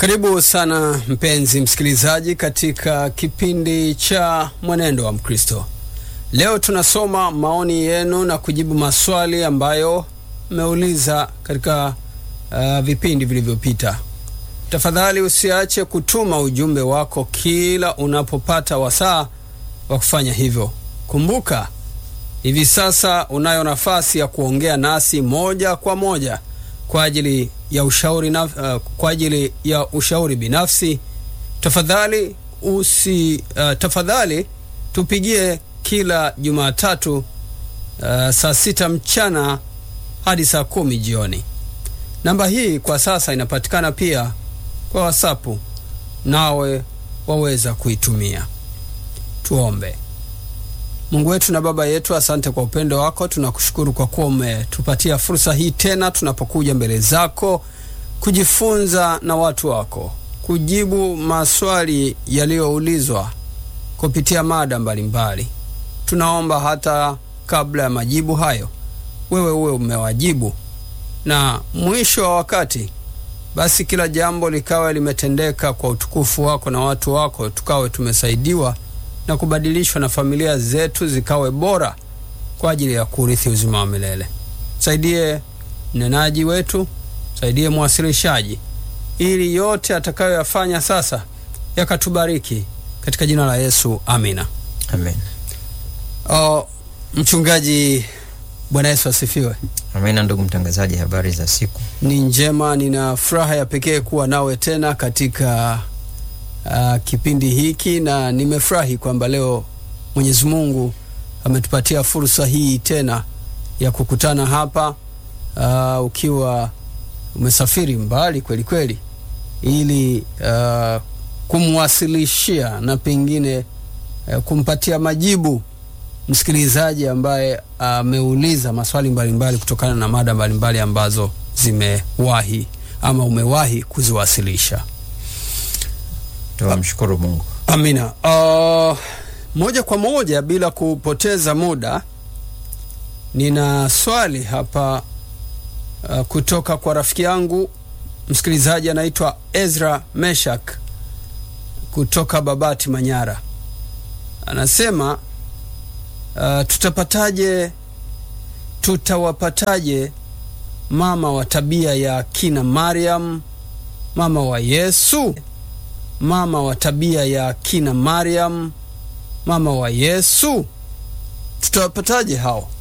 Karibu sana mpenzi msikilizaji katika kipindi cha Mwenendo wa Mkristo. Leo tunasoma maoni yenu na kujibu maswali ambayo mmeuliza katika uh, vipindi vilivyopita. Tafadhali usiache kutuma ujumbe wako kila unapopata wasaa wa kufanya hivyo. Kumbuka, hivi sasa unayo nafasi ya kuongea nasi moja kwa moja kwa ajili ya ushauri na, uh, kwa ajili ya ushauri binafsi. Tafadhali usi uh, tafadhali tupigie kila Jumatatu uh, saa sita mchana hadi saa kumi jioni. Namba hii kwa sasa inapatikana pia kwa WhatsApp, nawe waweza kuitumia. Tuombe. Mungu wetu na Baba yetu, asante kwa upendo wako. Tunakushukuru kwa kuwa umetupatia fursa hii tena, tunapokuja mbele zako kujifunza na watu wako, kujibu maswali yaliyoulizwa kupitia mada mbalimbali. Tunaomba hata kabla ya majibu hayo, wewe uwe umewajibu, na mwisho wa wakati basi kila jambo likawe limetendeka kwa utukufu wako na watu wako, tukawe tumesaidiwa na kubadilishwa na familia zetu zikawe bora kwa ajili ya kurithi uzima wa milele. Saidie mnenaji wetu, saidie mwasilishaji, ili yote atakayoyafanya sasa yakatubariki katika jina la Yesu, amina. Amen. Oh, mchungaji, Bwana Yesu asifiwe. Amina, ndugu mtangazaji, habari za siku? Ni njema, nina furaha ya pekee kuwa nawe tena katika uh, kipindi hiki na nimefurahi kwamba leo Mwenyezi Mungu ametupatia fursa hii tena ya kukutana hapa uh, ukiwa umesafiri mbali kweli kweli, ili uh, kumwasilishia na pengine uh, kumpatia majibu msikilizaji ambaye ameuliza uh, maswali mbalimbali mbali kutokana na mada mbalimbali mbali ambazo zimewahi ama umewahi kuziwasilisha. Tunamshukuru Mungu. Amina. Uh, moja kwa moja bila kupoteza muda, nina swali hapa uh, kutoka kwa rafiki yangu msikilizaji anaitwa Ezra Meshak kutoka Babati, Manyara. Anasema uh, tutapataje, tutawapataje mama wa tabia ya kina Mariam, mama wa Yesu? mama wa tabia ya kina Mariam, mama wa Yesu, tutawapataje hao?